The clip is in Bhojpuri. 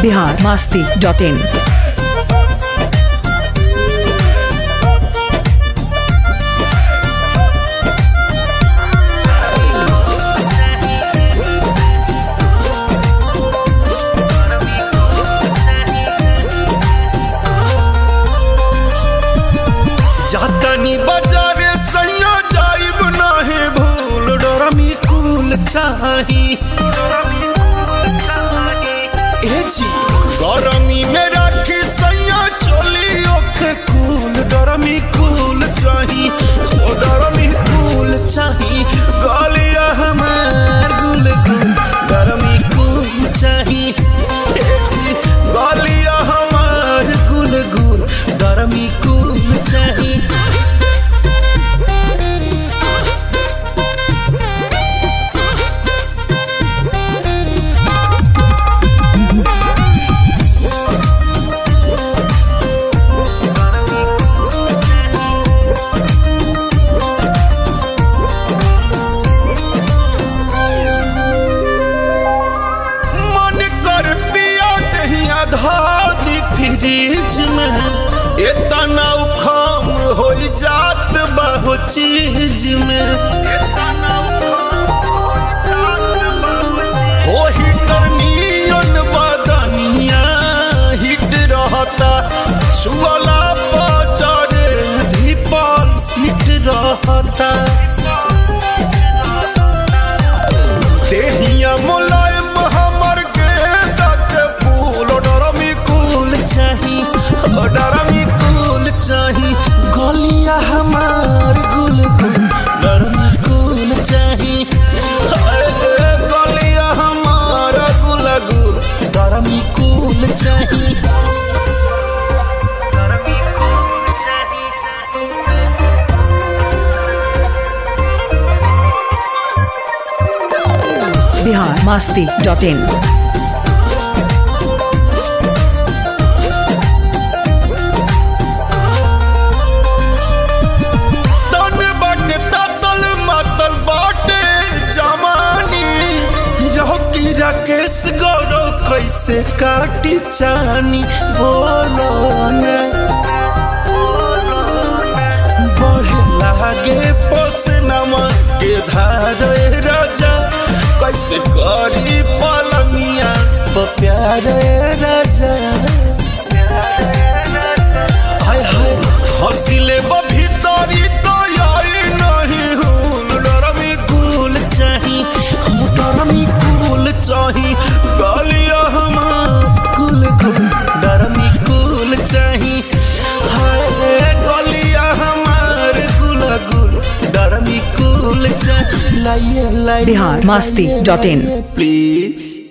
बिहार मास्ती डॉट इन जातनी बाजारे सैया जाइब नाहे भूल डरमी कुल चाही ए जी गरमी में राखी सैया चोली ओख कुल डरमी कुल चाही ओ डरमी कुल चाही गलिया हमार गुल गुल डरमी कुल चाही ए जी गलिया हमार गुल गुल डरमी कुल चाही मन कर पिया दहिया धादी फ्रिज में इतना उखाम हो जात बहु चीज में हो हिटर नियन बदनिया हिट रहता छुअला बाजारे धीपाल सीट रहता देहिया मुलायम हमर गेंदा के फूल डरमी कुल चाही ओ डरमी कुल चाही गलिया हमार गुल गुल डरमी कुल चाही हाय रे, गलिया हमार गुल गुल डरमी कुल चाही बिहार मास्ती डॉट इन तन बाटे तातल मातल बाटे जमानी रोकी राकेश गौरव कैसे काटी चानी बोलो ने बढ़े लागे पोसनमा के धारे राजा कैसे करी पलमिया प्यारे राजा हाय हाय हंसिले भीतरी तो आई नहीं हुन डरमी कुल चाही हम डरमी कुल चाही गलिया हमार कुल कुल डरमी कुल चाही हाय गलिया हमार कुल कुल डरमी कुल चाही लाइए लाइए Bihar Masti dot in please